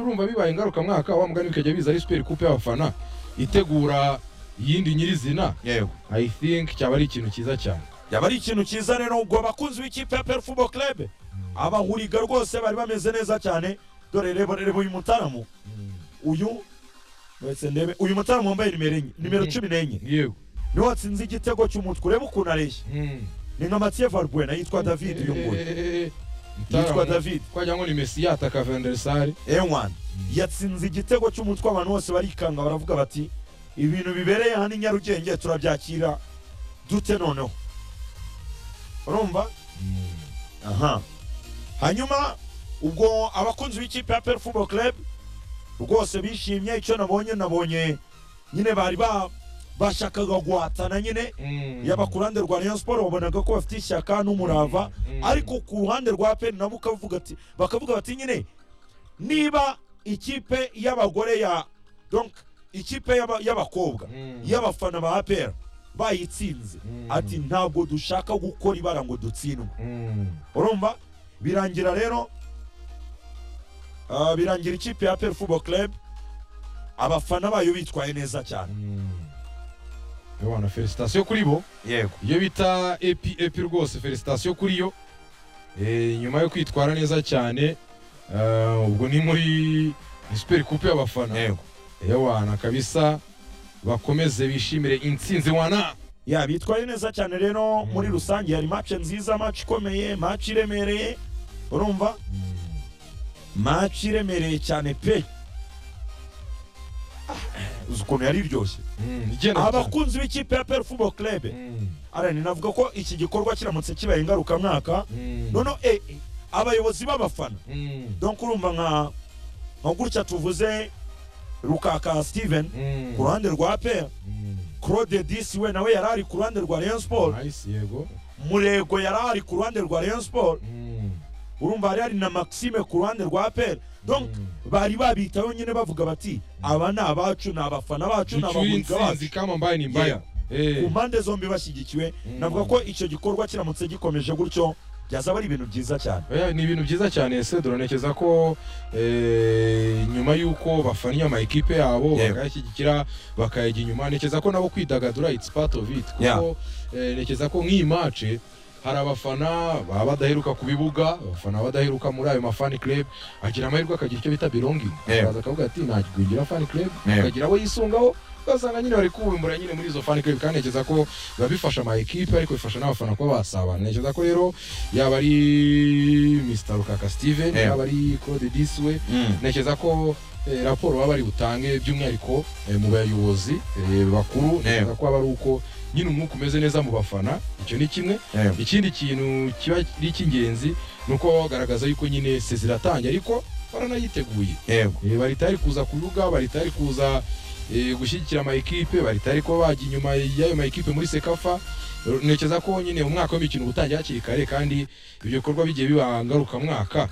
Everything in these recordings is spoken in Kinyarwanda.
urumva bibaye ingarukamwaka wa mugani bikajya biza ari super coupe y'abafana itegura iyindi nyirizina yewe i think cyaba ari ikintu cyiza cyane yaba ari ikintu cyiza rero ubwo abakunzi b'ikipe ya perfumo club abahuriga rwose bari bameze neza cyane dore reba reba uyu mutaramu uyu wese ndebe uyu mutaramu wambaye nimero enye nimero cumi n'enye yewe niwe watsinze igitego cy'umutwe urebe ukuntu areshya Mm. ni nka matiye valbuena yitwa david uyu nguyu Eh, Mutara yitwa mu- david twagira ngo ni messi yataka vendersare ewan yatsinze igitego cy'umutwe abantu bose barikanga baravuga bati ibintu bibereye hano i nyarugenge turabyakira dute noneho urumva aha hanyuma ubwo abakunzi b'ikipe ya peri fubo club rwose bishimye icyo nabonye nabonye nyine bari ba bashakaga guhatana nyine yaba ku ruhande rwa rayon siporo wabonaga ko bafite ishyaka n'umurava ariko ku ruhande rwa peri nabo ukavuga ati bakavuga bati nyine niba ikipe y'abagore ya donc ikipe y'aba- y'abakobwa y'abafana ba aperi bayitsinze Mm. ati ntabwo dushaka gukora ibara ngo dutsindwe urumva birangira rero ah, birangira ikipe ya aperi fubo club abafana bayo bitwaye neza cyane wana felicitasiyo kuri bo yego iyo bita epi epi rwose felicitasiyo kuri yo Eh, nyuma yo kwitwara neza cyane eh, ubwo ni muri super coupe y'abafana wana kabisa bakomeze bishimire intsinzi wana ya bitwaye neza cyane rero Mm. muri rusange hari match nziza match ikomeye match iremereye urumva match iremereye cyane pe Ah, uzi ukuntu yari iryoshye Mm, igenda cyane. abakunzi b'ikipe ya aperi fubo club Mm, arani navuga ko iki gikorwa kiramutse kibaye ingarukamwaka mm, noneho eh, eh, abayobozi b'abafana mm, donc urumva nka nka gutya tuvuze rukaka steven mm, ku ruhande rwa pe mm. claude disi we nawe yari ari ku ruhande rwa rayon sport Nice, yego murego yari ari ku ruhande rwa rayon sport Mm, urumva hari hari na maxime ku ruhande rwa pe donc mm. bari babitaho nyine bavuga bati aba ni abacu ni abafana bacu ni ducyure abahuriga intsinzi bacu kama mbaya ni mbaya Eh, ku mpande zombi bashyigikiwe Mm. navuga ko icyo gikorwa kiramutse gikomeje gutyo byazaba ari ibintu byiza cyane oya, ni ibintu byiza cyane sedoro ntekereza ko eh, nyuma y'uko bafannye amakipe yabo Yego. bakayashyigikira bakayajya inyuma ntekereza ko nabo kwidagadura it's part of it Yeah. kuko eh, ntekereza ko nk'iyi mace hari abafana baba badaheruka ku bibuga abafana badaheruka muri ayo mafani club agira amahirwe akagira icyo bita belonging Yego. akaza akavuga ati nakigwingira fani club Yego. akagira abo yisungaho ugasanga nyine bari kubumbura nyine muri izo fani club kandi ntekereza ko biba bifasha ama ekipe ariko bifasha n'abafana kuba basabana ntekereza ko rero yaba ari Mr Rukaka Steven Yego. yaba ari Claude Diswe ntekereza ko eh, raporo baba bari butange by'umwihariko eh, mu bayobozi eh, bakuru ntekereza ko aba ari uko nyine umwuka umeze neza mu bafana icyo ni kimwe ikindi kintu kiba ari icy'ingenzi ni uko baba bagaragaza yuko nyine se ziratangiye ariko baranayiteguye yego Eh, bari tayari kuza ku bibuga bari tayari kuza eh, gushyigikira amayikipe bari tayari kuba bajya inyuma y'ayo mayikipe muri sekafa ntekereza ko nyine umwaka w'imikino uba utangiye hakiri kare kandi ibyo bikorwa bigiye biba ngarukamwaka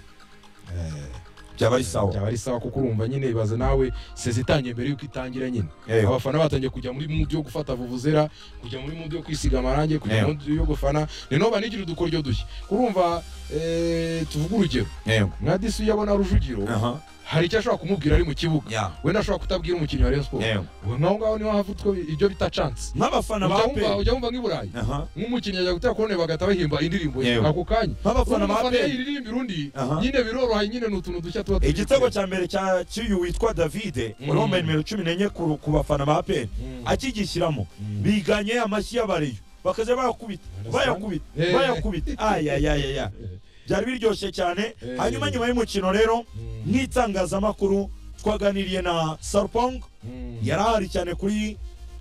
byaba ari sawa byaba ari sawa kuko urumva nyine ibaze nawe sezi itangiye mbere y'uko itangira nyine Yego. abafana batangiye kujya muri mudu yo gufata vuvuzera kujya muri mudu yo kwisiga amarangi kujya Yego. muri mudu yo gufana ni noba nigira udukoryo dushya kurumva eh, tuvuge urugero yego nka disi iyo abona rujugiro aha hari icyo ashobora kumubwira ari mu kibuga ya wenda ashobora kutabwira umukinnyi wa Rayon Sports yego ubu ngaho ngaho niho havutwa ibyo bita chance nk'abafana ujya ba wumva pe ujya wumva nk'i Burayi aha nk'umukinnyi ajya gutera kone bagahita bahimba indirimbo ye Yewe. ako kanya nk'abafana ba umufana pe yayiririmbira undi Aha. nyine biroroha nyine ni utuntu dushya tuba turi igitego cya mbere cya cy'uyu witwa davide Mm. urumva nimero cumi n'enye ku ku bafana ba pe Mm. akigishyiramo Mm. biganye amashyi y'abariyo bakajya bayakubita Understand? bayakubita Eh. bayakubita ayayayaya byari biryoshye cyane Eh. hanyuma nyuma y'umukino rero Mm. nk'itangazamakuru twaganiriye na sarpong Mm. yari ahari cyane kuri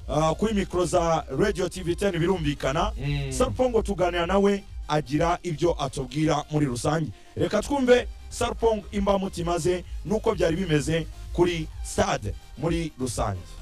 ah, kuri mikoro za radio tv 10 birumvikana Mm. sarpongo tuganira nawe agira ibyo atubwira muri rusange reka twumve sarpong imbamutima ze n'uko byari bimeze kuri stade muri rusange